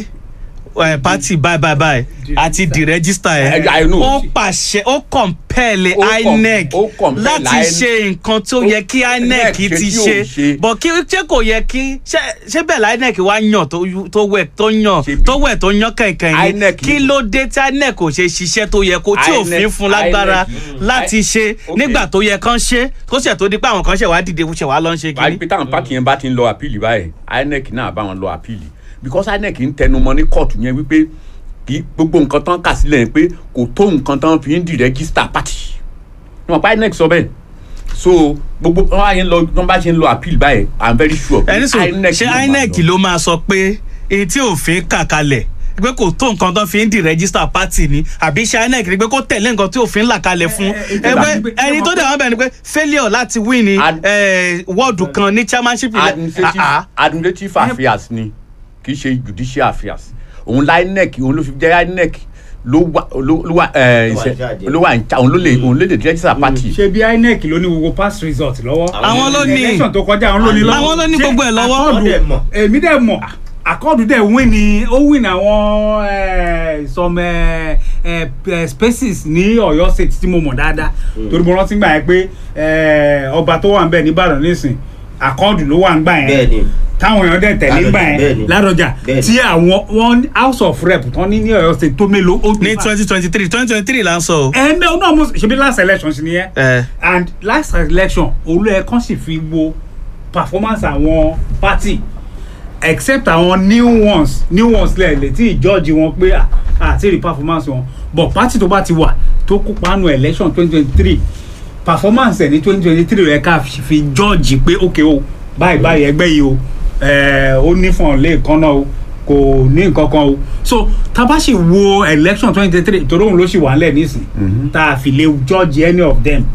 ẹ pati báyìí báyìí báyìí àti di rẹ́gísítà ẹ Eh, I know. ó pàṣẹ ó kọ̀ǹpẹ́ẹ̀lì Ó com- inec ó compel láti INEC. ṣe nǹkan tó Ó- yẹ kí inec ṣe ti tí ò ṣe ṣe. bọ̀ kí ṣé kò yẹ kí ṣé ṣé bẹ́ẹ̀ la inec wá yàn tó yú- tó wẹ̀ tó yàn Ṣebí- tó wẹ̀ tó yàn kẹ̀kẹ́ yìí INEC kí ló dé tí inec kò ṣe ṣiṣẹ́ tó yẹ kó tí INEC òfin fún lágbára INEC láti ṣe Okay. nígbà tó yẹ kán ṣe tó ṣẹ̀ tó di pé àwọn kan ṣẹ̀ wá dìde ṣẹ̀ wá lọ ń ṣe wàá rí kínní. pé táwọn pàkì yẹn bá ti ń lọ àpìlì báyìí inec náà bá wọn lọ àpìlì because inec ń tẹnumọ́ ní kóòtù yẹn wípé kí gbogbo nǹkan tán kà sílẹ̀ yẹn pé kò tó nǹkan tán fi ń di rẹ́gísítà pàtì wọn pa inec sọ bẹ́ẹ̀ so gbogbo wọn bá yẹn lọ wọn bá ṣe ń lọ àpìlì báyìí i'm very sure pé ẹni sọ ṣé máa inec lọ. ló máa sọ pé èyí tí òfin kà kalẹ̀ pé kò tó nǹkan tó fi ń di register party ni àbí ṣé inec ni pé kó tẹ̀lé nǹkan tí òfin là kalẹ̀ fún ẹ, ẹ, ẹgbẹ́ ẹ, ẹni tó dẹ̀ wọ́n bẹ̀ ni pé failure láti win ni Ad- eh, wọ́ọ̀dù kan ní chairmanship ilẹ̀ administrative Ah, ah. administrative affairs ni kì í ṣe judicial affairs òun la inec òun ló fi jẹ́ inec ló wà ló ló wà ẹ Ló wà ṣe- in charge. ló wà in charge òun ló lè òun ló lè register party. ṣe bí inec ló ní gbogbo past result lọ́wọ́. Àwọn ló ní. election tó kọjá àwọn ló ní lọ́wọ́. Àwọn ló ní Ṣé gbogbo ẹ̀ lọ́wọ́. Accord- Wọ́n dẹ̀ mọ̀. èmi dẹ̀ mọ̀ akọ́ọ̀dù dẹ̀ win ni ó win àwọn eh, some eh, eh, eh, spaces ní ọ̀yọ́ state tí mo mọ̀ dáadáa torí mo rántí gbà yẹn pé eh, ọba tó wà ń bẹ̀ nìbàdàn nísìn akọ́ọ̀dù ló wà ń gbà yẹn bẹ́ẹ̀ ni táwọn èèyàn dẹ̀ tẹ̀lé Ládọjà, gbà bẹ́ẹ̀ yẹn ni. ládọjà Bẹ́ẹ̀ ni. tí àwọn wọn house of rep tán ní ní ọ̀yọ́ state tó mélòó ó ní twenty twenty three twenty twenty three là ń sọ o. ẹ náà náà mo ṣe bí last election sí nìyẹn Eh. and last election olú ẹ kàn sì fi wo performance àwọn party except àwọn new ones new ones lẹ́ẹ̀lẹ́ tí ìjọ́ọ̀jì wọn pé à- àti rí performance wọn but party tó bá ti wà tó kópa nù election twenty twenty three performance ẹ̀ ní twenty twenty three rẹ̀ ká fi jọ́ọ̀jì pé ok o báyìí báyìí ẹgbẹ́ yìí o ẹ̀, ó ní fún ọ lẹ́ẹ̀kan náà o kò ní nǹkan kan o so tá a bá sì wo election twenty twenty three torí òun ló sì wà ń lẹ̀ nísìn tá a fi lè judge any of them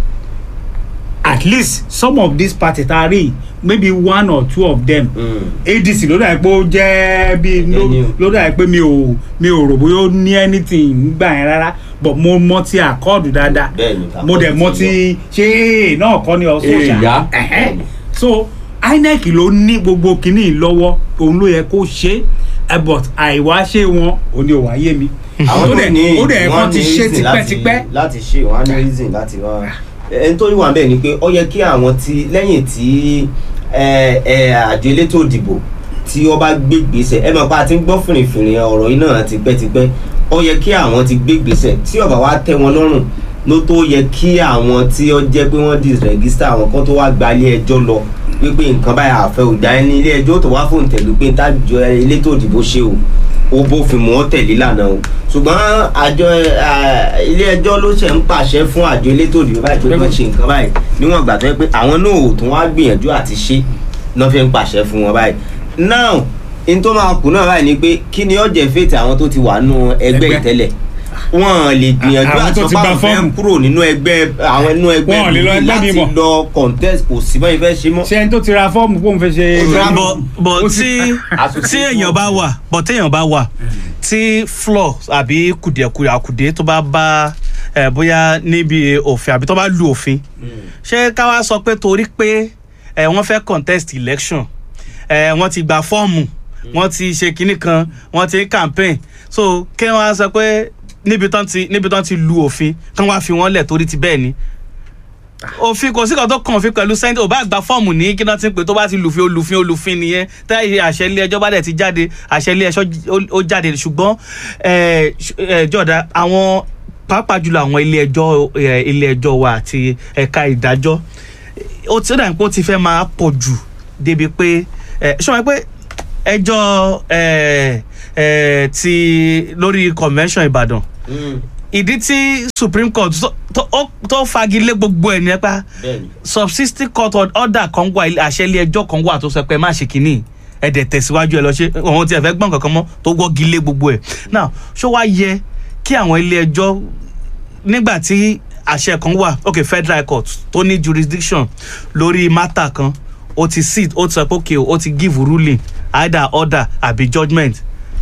at least some of these parties tá a rí maybe one or two of them adc ló dà pé ó jẹ́ bí ló- Ẹni o. ló dà pé mi ò mi ò rò bóyá ó ní anything gbà yẹn rárá but mo mọ ti àkọọdù dáadáa Bẹ́ẹ̀ni, mo dẹ̀ Accord mọ ti ti ṣé èè náà kọ́ ni ọ̀ṣọ́ Èè yá. ṣá so inec ló ní gbogbo kínní lọ́wọ́ òun ló yẹ kó ṣe é but àìwá ṣe wọn òun ni ò wá yé mi àwọn ó tó dẹ̀ ní ó dẹ̀ wọ́n kàn ti ní ṣe reason láti- tipẹ́tipẹ́ láti ṣe wọ́n á ní reason láti wá ẹni tó wà bẹ́ẹ̀ ni pé ó yẹ kí àwọn tí lẹ́yìn tí ẹ, ẹ, àjọ elétò ìdìbò tí ó bá gbé gbèsè ẹ mọ̀ pé a ti ń gbọ́ fìrìfìrì ọ̀rọ̀ yìí náà tipẹ́tipẹ́ ó yẹ kí àwọn ti gbé gbèsè tí ó bá wá tẹ́ wọn lọ́rùn ló tó yẹ kí àwọn tí ó jẹ́ pé wọ́n disregister àwọn kan tó wá gba ilé ẹjọ́ lọ wípé nǹkan báyà àfẹ́ ògbà ẹni ilé ẹjọ́ tó wá fóun tẹ̀lú pé tájọ elétò ìdìbò ṣe o ó bófin mu ó tẹ̀lé lànà o ṣùgbọ́n àjọ ilé ẹjọ́ ló ṣe ń pàṣẹ fún àjọ elétò ìdìbò báyìí pé wọ́n ṣe nǹkan báyìí níwọ̀n ìgbà tó yẹ pé àwọn náà ò tún wá gbìyànjú àti ṣe náà fi ń pàṣẹ fún wọn báyìí now n tó máa kù náà báyìí ni pé kí ni ó jẹ́ fètè àwọn tó ti wà nù ẹgbẹ́ Ẹgbẹ́. ìtẹ́lẹ̀ wọn lè gbìyànjú Àwọn àti tó ti ọba gba fẹ́ fọ́ọ̀mù. kúrò nínú ẹgbẹ́ àwọn inú ẹgbẹ́ Wọn ò lè lọ míì ẹgbẹ́ láti míì mọ́. lọ contest kò sí mọ́ ìfẹ́ ṣe mọ́. ṣé ẹni tó ti ra fọ́ọ̀mù kó n fẹ́ ṣe. bọ̀ bọ̀ Ó tí ti- tí èèyàn bá wà bọ̀ tí èèyàn bá wà tí flaw àbí kùdìẹ̀kudìẹ̀ àkùdé tó bá bá ẹ̀ bóyá níbi òfin àbí tó bá lu òfin ṣé ká wá sọ pé torí pé ẹ̀ wọ́n fẹ́ contest election ẹ̀ wọ́n ti gba fọ́ọ̀mù wọ́n ti ṣe kinní kan wọ́n ti campaign so kí wọ́n á sọ pé níbi tán ti níbi tán ti lu òfin kí wọ́n á fi wọ́n lẹ̀ torí ti bẹ́ẹ̀ ni òfin kò sí kan tó kàn òfin pẹ̀lú sẹ́ńtì ò bá gba fọ́ọ̀mù ní kí náà ti ń pè tó bá ti lùfin olùfin olùfin nìyẹn táyì àṣẹ ilé ẹjọ́ bá dẹ̀ ti jáde àṣẹ ilé ẹjọ́ ó- ó jáde ṣùgbọ́n ẹ̀, ṣ- ẹ̀, jọ̀dá àwọn pàápàá jùlọ àwọn ilé ẹjọ́ ẹ̀, ilé ẹjọ́ wa àti ẹ̀ka ìdájọ́ ó ti ó dà ní pé ó ti fẹ́ máa pọ̀ jù débi pé ẹ ṣé wọn pé ẹjọ́ ẹ ẹ ti lórí convention Ìbàdàn ìdí tí Supreme Court tó- tó ó- tó fagilé gbogbo ẹ̀ ní ẹ pa bẹ́ẹ̀ni subsisting court order kan wà ilé- àṣẹ ilé ẹjọ́ kan wà tó sọ pé má ṣe kínní ẹ dẹ̀ tẹ̀síwájú ẹ lọ ṣe òun tí ẹ fẹ́ gbọ́n kankan mọ́ tó wọ́gi lé gbogbo ẹ̀ now ṣó wá yẹ kí àwọn ilé ẹjọ́ nígbà tí àṣẹ kan wà ok federal court tó ní jurisdiction lórí matter kan ó ti sit ó ti sọ pé ok ó ti give ruling either order àbí judgement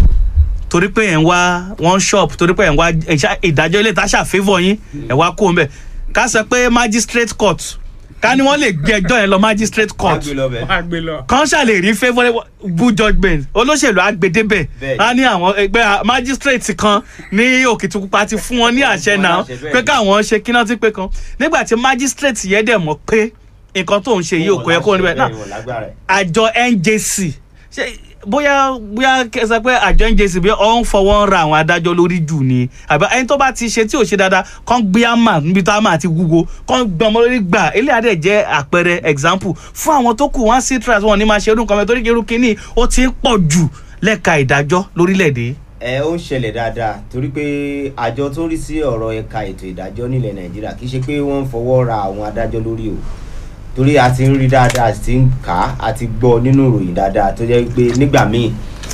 torí pé ẹ̀ ń wá one shop torí pé ẹ̀ ń wá ìṣá- ìdájọ́ ilé ìtaṣà favour yín ẹ̀ wá kó o mbẹ̀ ká sọ pé magistrate court ká ní wọ́n lè gbé ẹjọ́ yẹn lọ magistrate court agbe lọ bẹ wọ́n á gbé lọ. kan ṣàlè rí favourable good judgement olóṣèlú agbedebe Bẹ́ẹ̀ni. á ní àwọn ẹgbẹ́ magistrate kan ní òkìtìpupa ti fún wọn ní àṣẹ Wọ́n náà láṣẹ bẹ́ẹ̀ pé ni. káwọn ṣe kíná tí pé kan nígbà tí magistrate yẹn dẹ̀ mọ̀ pé nǹkan tó ń ṣe yìí ò kò yẹ kó níbẹ̀ náà àjọ njc ṣe bóyá bóyá kẹsàn pé àjọ njc bí ọ ń fọwọ́ ń ra àwọn adájọ́ lórí jù ni àbí ẹni tó bá ti ṣe tí ò ṣe dáadáa kàn gbé àmà níbi tá a máa ti wúwo kàn gbé ọmọ lórí gbà eléyà dẹ̀ jẹ́ àpẹẹrẹ example fún àwọn tó kù wọ́n sí trust wọn ní máa ṣe irú nǹkan mẹ́ torí irú kínní ó ti ń pọ̀ jù lẹ́ka ìdájọ́ lórílẹ̀‐èdè. ẹ ó ń ṣẹlẹ̀ dáadáa torí pé àjọ tó ń rí sí ọ̀rọ̀ ẹ̀ka ètò ìdájọ́ nílẹ̀ nàìjíríà kì í ṣe pé wọ́n ń fọwọ́ ra àwọn adájọ́ lórí o torí a ti ń rí dáadáa a sì ti ń kà á a ti gbọ́ nínú ìròyìn dáadáa tó jẹ́ pé nígbà míì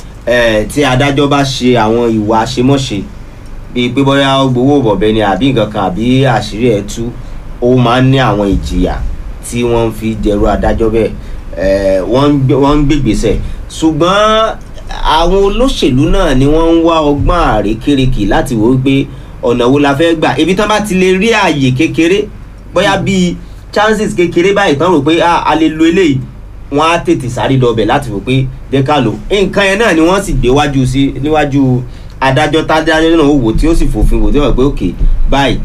eh, tí adájọ́ bá ṣe àwọn ìwà àṣemọ́ṣe bíi pé bóyá ó gbowó bọ̀bẹ ni àbí nǹkan kan àbí àṣírí ẹ̀ tú ó máa ń ní àwọn ìjìyà tí wọ́n ń fi dẹrù adájọ́ bẹ́ẹ̀ eh, wọ́n ń gbé- wọ́n ń gbègbèsẹ̀ ṣùgbọ́n àwọn olóṣèlú náà ni wọ́n ń wá ọgbọ́n àrékérekè láti wò ó pé ọ̀nà wo la fẹ́ gbà ibi tán bá ti lè rí ààyè kékeré bóyá bíi chances kékeré báyìí tán rò pé ah, a lè lo eléyìí wọ́n á tètè sáré dọbẹ̀ láti wò pé jẹ́ ká lò nǹkan yẹn náà ni wọ́n sì gbé wájú sí níwájú adájọ́ tádájọ́ náà ó wò tí ó sì fòfin wò tí wọ́n pé òkè báyìí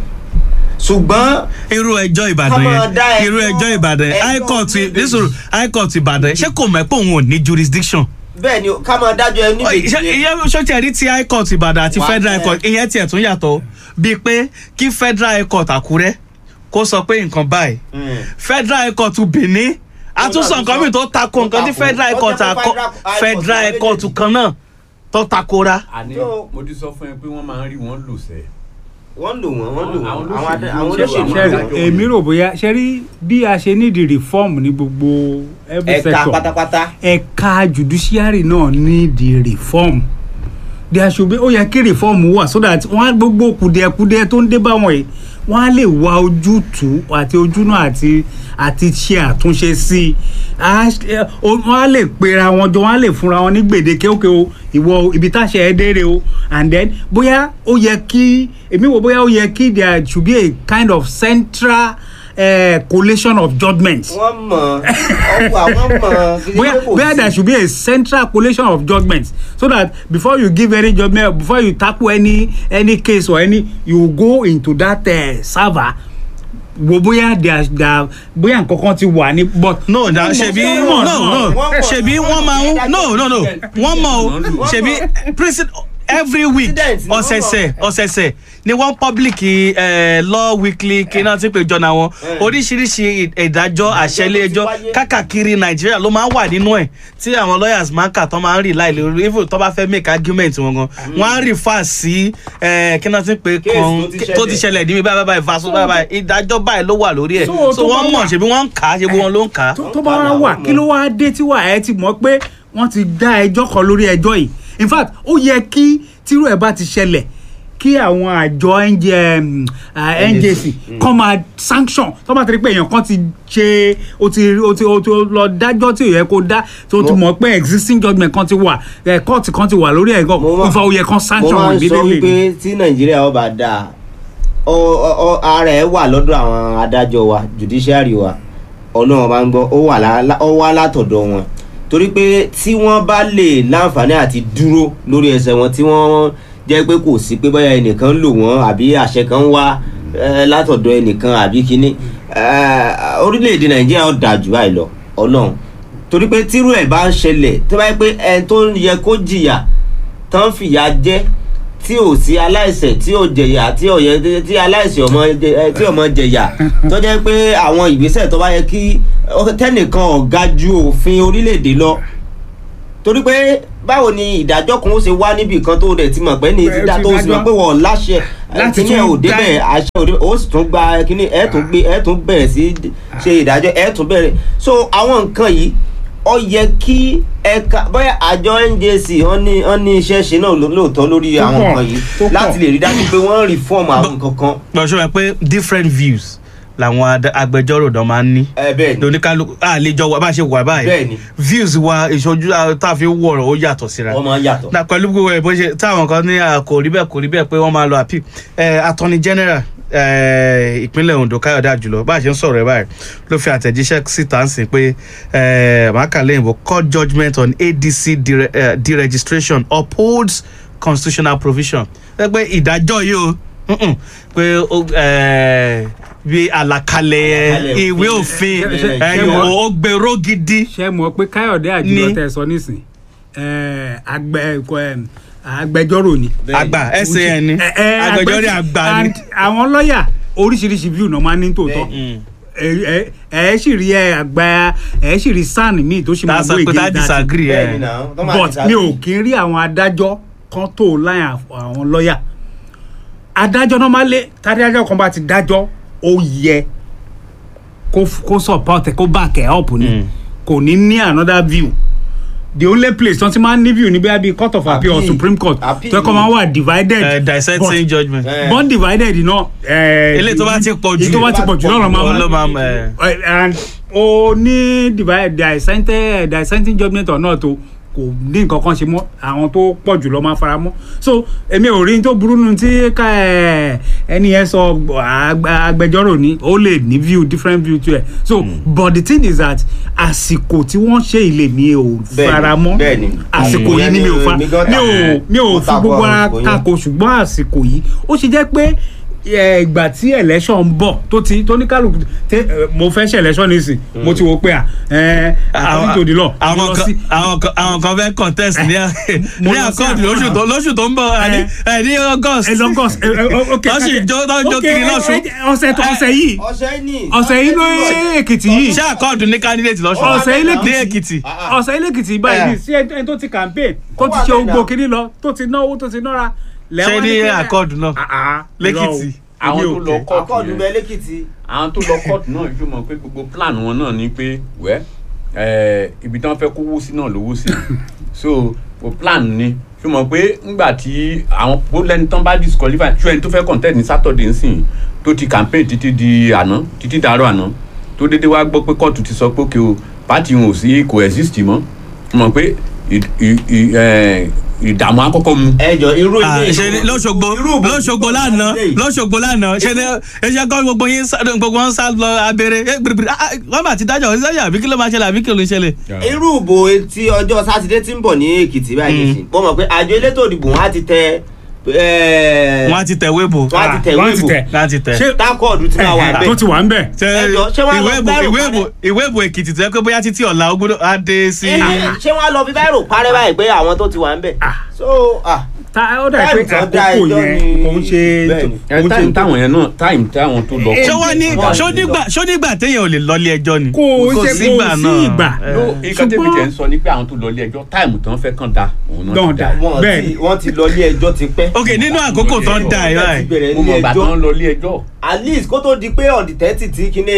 ṣùgbọ́n irú ẹjọ́ ìbàdàn Ká máa dá yẹn ẹjọ́- irú ẹjọ́ ìbàdàn yẹn ẹjọ́ high court méjèèjì. nísòro high court ìbàdàn yẹn ṣé kò mọ̀ pé òun ò ní jurisdiction. bẹ́ẹ̀ ni ká máa dájọ́ ẹ níbi ìyẹn sọ́tì ẹ̀rí ti high court ìbàdàn àti Wà á federal tẹ- high court ìyẹn tiẹ̀ tún yàtọ̀ bíi pé kí federal high court àkúrẹ́ kó sọ pé nǹkan báyìí federal high court benin àtúnṣe nǹkan mìíràn tó tako nǹkan tí federal high court àkọ federal high court kan náà tó takora. àní So- mo ti sọ fún ẹ pé wọ́n máa ń rí wọn lò sẹ́. wọ́n lò wọ́n wọ́n lò wọ́n Àwọn àwọn adá- àwọn olóṣèlú olóṣèlú ṣe- lò ṣe wọ́n. èmi rò bóyá ṣe rí bí a ṣe nídìí reform ní gbogbo every ẹ̀ka sector pátápátá ẹ̀ka judiciary náà nídìí reform there should be ó yẹ kí reform wà so that wọ́n á gbogbo kùdìẹ̀kùdìẹ̀ tó ń dé bá wọn yìí wọ́n á lè wá ojútùú àti ojúnà àti àti ṣe àtúnṣe sí i Á ṣe- ẹ, o- wọ́n á lè pera wọn jọ wọ́n á lè fúnra wọn ní gbèdéke òkè o ìwọ ibi táṣẹ ẹ dére o and then bóyá ó yẹ kí èmi wò bóyá ó yẹ kí there should be a kind of central uh, collation of judgments wọ́n mọ̀ ọ̀pọ̀ àwọn mọ̀ kí where ló kò where sí. there should be a central collation of judgments so that before you give any judgment before you tackle any any case or any you go into that uh, server wo bóyá there there bóyá nkankan ti wà ní but. no na ṣebi wọ́n no mọ̀, no wọ́n mọ̀, ṣebi wọ́n wọ́n mọ̀ máa ń ìdájọ́ no no no wọ́n mọ̀ o Wọ́n lò. ṣebi president every week President ni wọ́n ọ̀sẹ̀sẹ̀ ọ̀sẹ̀sẹ̀ ni wọ́n public eh, law weekly kíná tí pé jọ̀nà wọn Eh. oríṣiríṣi ì- ìdájọ́ àṣẹlé tó ti ẹjọ́ wáyé. kákàkiri nàìjíríà ló máa ń wà nínú ẹ̀ tí àwọn lawyers máa ń kà tán máa ń rí láì lórí even tó bá fẹ́ make argument wọn gan wọ́n á refer sí eh, kíná tí pé Case kan tó ti tó ti ṣẹlẹ̀. ṣẹlẹ̀ níbi báyìí báyìí faso báyìí báyìí ìdájọ́ báyìí ló wà lórí ẹ̀ So, so tó bá wọ́n mọ̀ wà- ṣebi wọ́n ń kà á ṣebi wọn ló ń kà á. tó tó bá wá wà kí ló wá dé tí wà ẹ ti mọ̀ pé wọ́n ti dá ẹjọ́ kan lórí ẹjọ́ yìí in fact ó yẹ kí tírú ẹ̀ bá ti ṣẹlẹ̀ kí àwọn àjọ NJ, um, uh, njc kọ́ máa sanction tó bá ti rí pé èèyàn kan ti ṣe o ti o ti o ti lọ dájọ́ tí ò yẹ kó dá tó ti Mo- mọ̀ pé existing judgement kan ti wà ẹ̀ court kan ti wà lórí ẹ̀ gan Mo máa- nfa ó yẹ kan mo sanction máa wọn ń sọ immediately. wípé tí nàìjíríà ọba dáa ọ ọ ara ẹ wà lọ́dọ̀ àwọn adájọ́ wa judiciary wa ọlọ́run bá ń gbọ́ ó wà lá- ó wá látọ̀dọ̀ wọn torí pé tí wọ́n bá lè láǹfààní àti dúró lórí ẹsẹ̀ wọn tí wọ́n jẹ́ pé kò sí pé bóyá ẹnìkan ń lò wọ́n àbí àṣẹ kan ń wá eh, látọ̀dọ̀ ẹnìkan àbí kínní eh, orílẹ̀-èdè nàìjíríà ó dáa jù báyìí lọ ọlọ́run torí pé tírú ẹ̀ bá ń ṣẹlẹ̀ tó bá yẹ pé ẹni tó yẹ kó jìyà tán fìyà jẹ tí ò sí aláìṣẹ̀ tí ò jẹ̀yà tí ò yẹ tí aláìṣẹ̀ ọmọ jẹ- ẹ, tí ọmọ jẹ̀yà tó jẹ́ pé àwọn ìgbésẹ̀ tó bá yẹ kí ọ- tẹ́nìkan ọ̀gá ju òfin orílẹ̀-èdè lọ torí pé báwo ni ìdájọ́ kan ó ṣe wá níbì kan tó rẹ̀ ti mọ̀ pé ní ti dá tó sì mọ̀ pé wọ́n láṣẹ Láti kíní ẹ̀ ò tún débẹ̀ dá- àṣẹ ò débẹ̀ ó sì tún gba kíní ẹ̀ tún gbé ẹ̀ tún bẹ̀rẹ̀ sí ṣe ìdájọ́ ẹ̀ tún bẹ̀rẹ̀ so àwọn nǹkan yìí ó yẹ kí ẹ̀ka bóyá àjọ njc wọ́n ní wọ́n ní iṣẹ́ ṣe náà ló- lóòótọ́ lórí Tó àwọn pọ̀, nǹkan yìí tó pọ̀. láti lè rí dájú pé wọ́n reform àwọn nǹkan kan gbọ́dọ̀ ṣe pé different views làwọn ad- agbẹjọ́rò dán máa ń ní ẹ bẹ́ẹ̀ ni oníkálukú àlejò wa bá a ṣe wà báyìí Bẹ́ẹ̀ni. views wa ìṣojú ah, tá a fi wọ̀rọ̀ ó yàtọ̀ síra wọ́n máa ń yàtọ̀ na pẹ̀lú gbogbo ẹ̀ bó ṣe táwọn kan ní ah, kò rí bẹ́ẹ̀ kò rí bẹ́ẹ̀ pé wọ́n máa lọ appeal ẹ̀ attorney general eh, ìpínlẹ̀ Ondo Káyọ̀dé Àjùlọ bá a ṣe ń sọ̀rọ̀ ẹ̀ báyìí ló fi àtẹ̀jíṣẹ́ síta ń sìn pé màkàlẹ́ ìbò court judgment on ADC dire, eh, deregistration upholds constitutional provision ẹ pé ìdájọ́ yìí o mm-mm, pé ó, eh, bí àlàkalẹ̀ Àlàkalẹ̀ ìwé òfin. òfin Ṣe- eh, ṣe mọ̀- ó gbèrò gidi. ṣe mọ̀ pé káyọ̀dé àjùlọ Ní- tẹ̀ sọ nísìn ẹ̀, àgbẹ̀ ẹ̀kọ́, ẹ̀, agbẹjọ́rò ni. àgbà san ni Ẹ- ẹ, agbẹjọ́rò agbẹ- àgbà ni. and àwọn lọ́ọ̀yà oríṣiríṣi view náà máa ń ní tòótọ́ Bẹ́ẹ̀. Mm. ẹ ẹ ẹ sì rí ẹ àgbà ẹ sì rí sàn míì tó sì máa that's gbé pé tá ìgbé disagree bẹ́ẹ̀ ẹ ni náà tó máa but disagree. mi ò kí ń rí àwọn adájọ́ kan tó láyà àwọn lọ́ọ̀yà adájọ́ náà máa lé tádájọ́ kan bá ti dájọ́ ó yẹ kó f- kó support ẹ kó back ẹ up ni Mm. kò ní ní another view the only place tí wọ́n ti máa ń ní view ní bí i court of appeal or Appeal. supreme court Appeal tó yẹ kó máa wà divided Uh, dissenting judgment. Eh. born divided náà. eléyìí tó bá ti pọ̀ jù èyí tó bá ti pọ̀ jù náà ló máa ló máa máa ẹ. Eh, and o ní divide dissenting dissenting judgment or not o kò ní nǹkan kan ṣe mọ́ àwọn tó pọ̀ jù lọ máa fara mọ́ so èmi ò rí n tó burú nu tí ká ẹ ẹni yẹn sọ ag- agbẹjọ́rò ni ó lè ní view different view to ẹ so but the thing is that àsìkò tí wọ́n ṣe ilé mi ò Bẹ́ẹ̀ni, fara mọ́ bẹ́ẹ̀ni. àsìkò yìí ni mi ò fa Mi gan mi ò tako- mi ò mo fi tako gbogbo ara àsìkò yẹn. tako ṣùgbọ́n àsìkò yìí ó ṣe jẹ́ pé ẹ, ìgbà tí election ń bọ̀ tó ti tó ní kálukú tẹ ẹ, mo fẹ́ ṣe election nísìn mo ti wo pé à ẹ according to the law mo àwọn lọ kan sí- àwọn kan àwọn kan fẹ́ contest ní Mo ní lọ sí àkọọdù lóṣù tó lóṣù tó ń bọ̀ ẹ ní ẹ ní august ẹ lọ́gọ́s ẹ ẹ ok Wọ́n sì jó- wọ́n jó ok, kiri ẹ, lọ́sùn. ẹ, ọ̀sẹ̀ tó ọ̀sẹ̀ yìí ọ̀sẹ̀ ní ọ̀sẹ̀ yìí ló èkìtì yìí ṣé àkọọdù ní candidate lọ́sùn ọ̀sẹ̀ ilé ní èkìtì ọ̀sẹ̀ ilé èkìtì báyìí sí ẹni tó ti campaign tó ti wà ṣe bẹ́ẹ̀ ogbó náà. kiri lọ tó ti náwó tó ti nára ṣé ní àkọọdù náà lẹ́kìtì àwọn tó lọ kóòtù akọ́ọ̀dù yẹn bẹ́ẹ̀ lẹ́kìtì àwọn tó lọ kóòtù náà yóò mọ̀ pé gbogbo plan wọn náà ni pé wẹ́ ẹ̀ ibi tí wọ́n fẹ́ kówó sí náà lówó sí so o plan ni yóò mọ̀ pé ńgbà tí àwọn bó lẹ́ni tán bá disqualify ṣé ẹni tó fẹ́ contest ní Saturday nsìn tó ti campaign títí di àná títí dàárọ̀ àná tó dédé wá gbọ́ pé kóòtù ti sọ pé kí o party wọn ò sí kò exist mọ́ mọ̀ pé ì- ì- ì- ẹ̀, ìdààmú àkọ́kọ́ mu ẹjọ irú Ah, ilé ṣe ní lọ́ṣogbo lọ́ṣogbo lánàá lọ́ṣogbo lánàá ṣe ní ẹṣẹ kọ́ gbogbo yín sá- gbogbo wọn sá lọ abẹ́rẹ́ ẹ gbèrègbèrè ah, ah, wọ́n bá ti dájọ́ ṣẹ́yà àbí kí ló máa ṣẹlẹ̀ àbí kí ló ń ṣẹlẹ̀. irú ìbò tí ọjọ́ sátidé tí ń bọ̀ ní èkìtì báyìí nìsín mo mọ̀ pé àjọ elétò ìdìbò wọn á ti tẹ ẹ́ẹ̀, wọ́n á ti tẹ̀wé bò wọ́n á ti tẹ̀ wọ́n ìwé ti ìbò tẹ̀. wọ́n á ti tẹ̀. ṣé tákọ̀ọ̀dù tí máa wà tó bẹ́ẹ̀ ti wà ń bẹ̀ Ṣé ẹjọ́, ṣé wọ́n á lọ ìwé ìbò bẹ̀rù ìwé parẹ́? ìbò ìwé ìbò èkìtì tó yẹ pé bóyá títí ọ̀la ó gbọ́dọ̀ á dé sí. ṣé wọ́n á lọ fi báyìí rò parẹ́ báyìí pé àwọn tó ti wà ń bẹ̀ Ah. so ah ta ó dà pé Táìmù tó dá àkókò ẹjọ́ yẹn ni- kò ń ṣe Bẹ́ẹ̀ni. kò ń ṣe táìmù táwọn yẹn náà táìmù táwọn tó lọ ṣé wọ́n ní Wọ́n á ṣó ti nígbà ṣó nígbà téèyàn ò lè lọ ilé ẹjọ́ ni. kò ń Kò ṣe sígbà kò sí náà. ìgbà Eh. ló nǹkan tẹ́bi ṣùgbọ́n- tẹ̀ ń sọ ni pé àwọn tó lọ ilé ẹjọ́ táìmù tán fẹ́ kàn da òun náà Dán ti da. da wọ́n Bẹ́ẹ̀ni. ti wọ́n ti lọ ilé ẹjọ́ ti pẹ́ ok nínú àkókò tó ń da ẹ̀ Wọ́n ti báyìí bẹ̀rẹ̀ mo ilé mọ̀ gbà ẹjọ́ tán lọ ilé ẹjọ́ at least kó tó di pé on the thirty tí kíní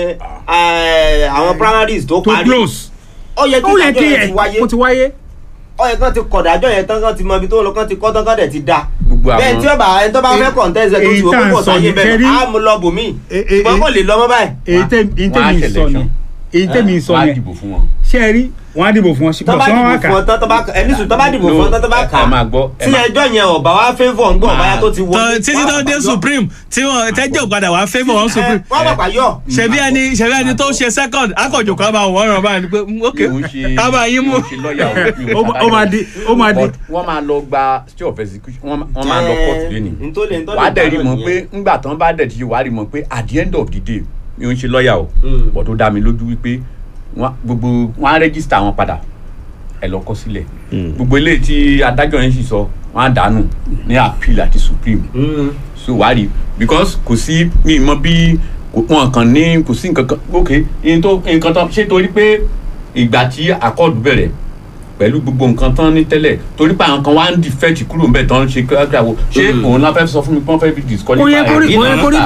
eh, àwọn primaries tó tó parí close ó yẹ kí ó yẹ ìdájọ́ kí yẹn ẹ ti wáyé kó ti wáyé ó yẹ kán ti kọ̀dájọ́ yẹn tán kán ti mọ ibi tó lọ kán ti kọ́ tán kán dẹ̀ ti da gbogbo àwọn bẹ́ẹ̀ tí ó bá ẹni tó bá fẹ́ contest ẹ̀ tó ti èyí wò tá à ń púpọ̀ sọ sáyé yìí, bẹ́ẹ̀ kẹ́rí- á mú lọ bòmí E- e- ṣùgbọ́n e- kò lè lọ mọ́ báyìí èyí tẹ́- èyí wọ́n á tẹ́mi ṣe sọ ni election. èyí tẹ́mi sọ wọ́n á yẹn dìbò fún wọn. ṣé ẹ rí wọn á dìbò fún wọn tó bá ṣùgbọ́n wọn á dìbò kà fún ọ tán tó bá ẹni sùn tó bá dìbò fún ọ tán tó bá ẹ- kà ẹ máa gbọ́, ẹ tí máa- ẹjọ́ yẹn ọ̀bà wá favour ń gbọ́ ọ̀bá yá tó ti Tọ́- wọlé títí tó dé supreme tí wọn tẹ́jọ́ padà wá favour wọn supreme wọ́n bàbá yọ ṣebí ẹni ṣebí ẹni tó ṣe second akọ̀jọ̀ kan bá wọn ràn báyìí ni pé mm, ok mi ò ń ṣe ká bá yín mú. mi ò ń ṣe lọ́ọ̀yà o, mi ò Ó ń ma- ṣe ó máa di- ó máa di- But wọ́n máa lọ gba stay of execution wọ́n máa- wọ́n máa lọ court lẹ́nu ntólè ntólè wàá dẹ̀ rí mọ̀ pé ńgbà tán bá dẹ̀ ti ṣe wàá rí mọ̀ pé at the end of the day mi ò ń ṣe lọ́ọ̀yà o Mm. but ó dá mi lójú wípé wọ́n- gbogbo wọ́n á rẹ́gísítà wọn padà ẹ lọ kọ sílẹ̀ gbogbo eléyìí tí adájọ́ yẹn sì sọ wọ́n á dànù ní appeal àti supreme Mm. so wàá rí because kò sí mi mọ bí kò- wọn kàn ní kò sí nǹkan kan ok nǹkan tó nǹkan tán ṣé torí pé ìgbà tí akọ́ọ̀dù bẹ̀rẹ̀ pẹ̀lú gbogbo nǹkan tán ní tẹ́lẹ̀ torí pé àwọn kan wá ń defect kúrò ń bẹ̀ tán ṣe kíákíá wo ṣé òun náà fẹ́ sọ fún mi pé wọ́n fẹ́ fi disqualify Kò yẹ kó rí- ẹ̀? kò yẹ kó rí